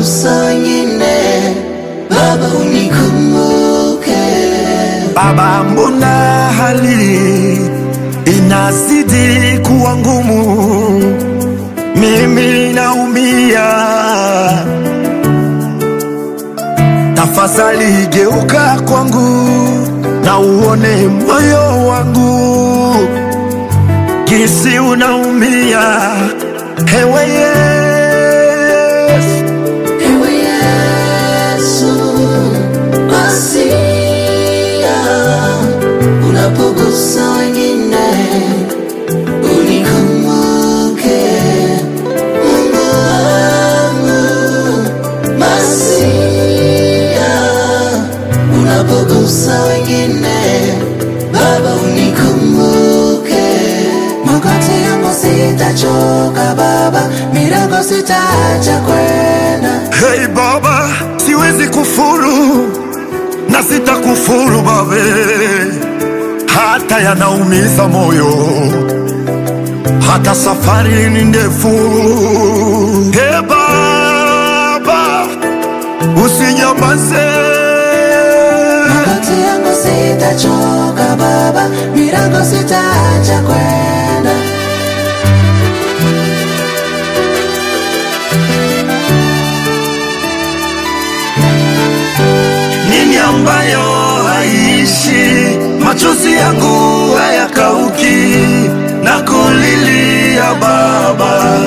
unapogusa wengine, Baba unikumbuke. Baba, mbona hali inazidi kuwa ngumu? Mimi naumia, tafadhali geuka kwangu na uone moyo wangu jinsi unaumia. Ewe Yesu, Ewe Yesu, Masia, unapogusa wengine, unikumbuke. Mungu wangu, Masia, unapogusa wengine, Baba unikumbuke. Magoti yangu sitachoka Baba, milango sitaacha kwenda. Hey Baba, siwezi kufuru na sitakufuru babe, hata yanaumiza moyo, hata safari ni ndefu. Hey Baba, usinyamaze. Magoti yangu sitachoka Baba, milango sitaacha kwenda. Nini ambayo haishi, machozi yangu hayakauki, na kulilia Baba,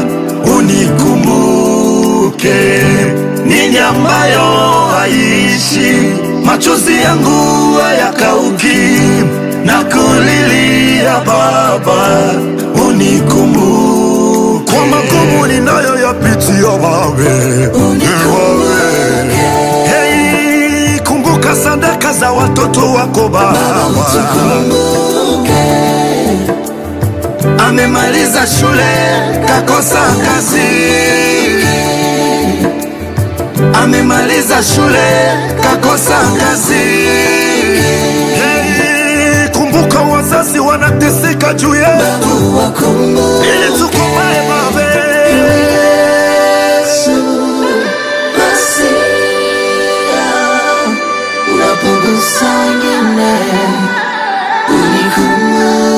unikumbuke. Nini ambayo haishi, machozi yangu hayakauki, na kulilia Baba, unikumbuke. Kwa magumu ninayoyapitia Babe, Unikumbuke. Hey, kumbuka sadaka za watoto wako Baba. Utukumbuke. Amemaliza shule kakosa kazi, amemaliza shule kakosa kazi. Hey, kumbuka wazazi wanateseka juu yetu Wakumbuke. ili tukomae Babe. Yesu, Masia, unapogusa wengine, unikumbuke.